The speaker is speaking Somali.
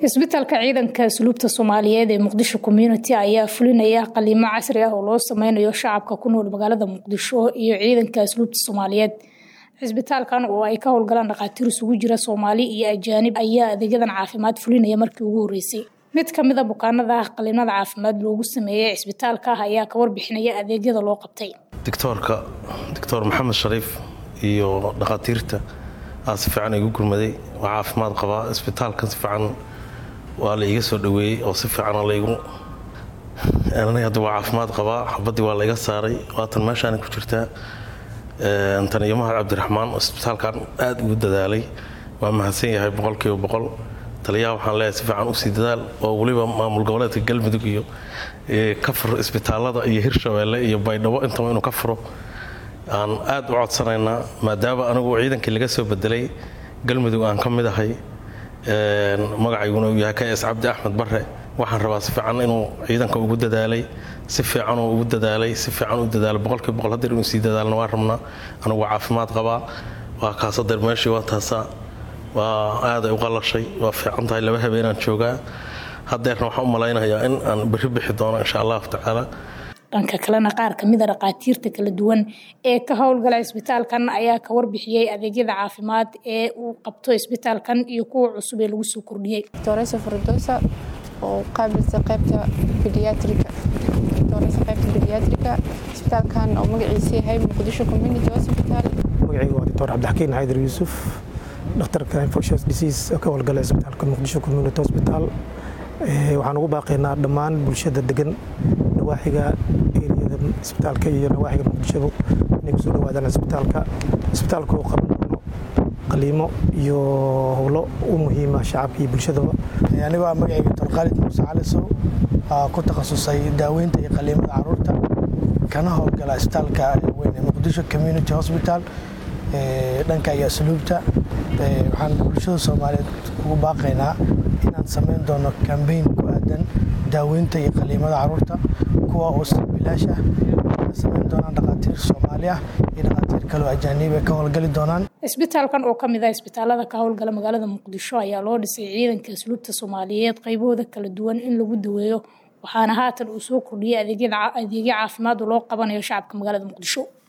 isbitaalka ciidanka asluubta soomaaliyeed ee muqdisho community ayaa fulinaya qaliimo casri ah oo loo sameynayo shacabka ku nool magaalada muqdisho iyo ciidanka asluubta soomaaliyeed cisbitaalkan oo ay ka howlgalaan dhakhaatiir isugu jira soomaali iyo ajaanib ayaa adeegyadan caafimaad fulinaya markii ugu horeysay mid kamid a bukaanada ah qaliimada caafimaad loogu sameeyey cisbitaalka ah ayaa ka warbixinaya adeegyada loo qabtay doctoorka doctor maxamed shariif iyo dhakhaatiirta aa si fiican igu gurmaday waa caafimaad qabaa isbitaalkan si fiican waa la iga soo dhaweeyey oo si fiican laygu hadda waa caafimaad qabaa xabadii waa layga saaray waatan meeshaana ku jirtaa tan iyo mahad cabdiraxmaan oo isbitaalkan aada ugu dadaalay waa mahadsan yahay boqolkiiba boqol taliyaha waxaan leeyahay si fiican usii dadaal oo weliba maamul goboleedka galmudug iyo ka furo isbitaalada iyo hirshabeelle iyo baydhabo intaba inuu ka furo aan aada u codsanaynaa maadaama anigu ciidankii laga soo bedelay galmudug aan ka mid ahay magacayguna uu yahay ks cabdi axmed bare waxaan rabaa si fiican inuu ciidanka ugu dadaalay si fiicanuu ugu dadaalay si fiican u dadaalay boqolkiiba boqol hadeer inuu sii dadaalna waa rabnaa anigu waa caafimaad qabaa waa kaasadeer meeshii waa taasaa waa aaday u qalashay waa fiican tahay laba habeenaan joogaa hadeerna waxaan u malaynayaa in aan berri bixi doono insha allahu tacaala dhanka kalena qaar kamida dhakhaatiirta kala duwan ee ka howlgala isbitaalkan ayaa ka warbixiyey adeegyada caafimaad ee uu qabto isbitaalkan iyo kuwa cusub ee lagu soo kordhiyey doctoresa fardosa oo qaabilsa qaybta bediatrika doctoresa qaybta bediatrika isbitaalkan oo magaciisa yahay muqdisho community hospital magacayga waa doctor cabdixakiin xaydar yuusuf dhakhtarka infectious disease oo ka howlgala isbitaalka muqdisho community hospital waxaan ugu baaqaynaa dhammaan bulshada degan nawaaxiga eriyada isbitaalka iyo nawaaxiga muqdishoba inay kusoo dhawaadaan isbitaalka isbitaalka uu qaban doono qaliimo iyo howlo u muhiima shacabka iyo bulshadaba anigo ah magacayga doctor khaalid muuse calisow ku takhasusay daaweynta iyo qaliimada caruurta kana howlgala isbitaalka weyn ee muqdisho community hospital dhanka iyo asluubta waxaan bulshada soomaaliyeed ugu baaqaynaa inaan samayn doono kambeyn ku aadan daaweynta iyo qaliimada caruurta kuwa oo si bilaash ah na samayn doonaan dhakhaatiir soomaali ah iyo dhakhaatiir kaleo ajaaniib ay ka howlgali doonaan isbitaalkan oo kamid ah isbitaalada ka howlgala magaalada muqdisho ayaa loo dhisay ciidanka asluubta soomaaliyeed qaybahooda kala duwan in lagu daweeyo waxaana haatan uu soo kordhiyey adeegyo caafimaad oo loo qabanayo shacabka magaalada muqdisho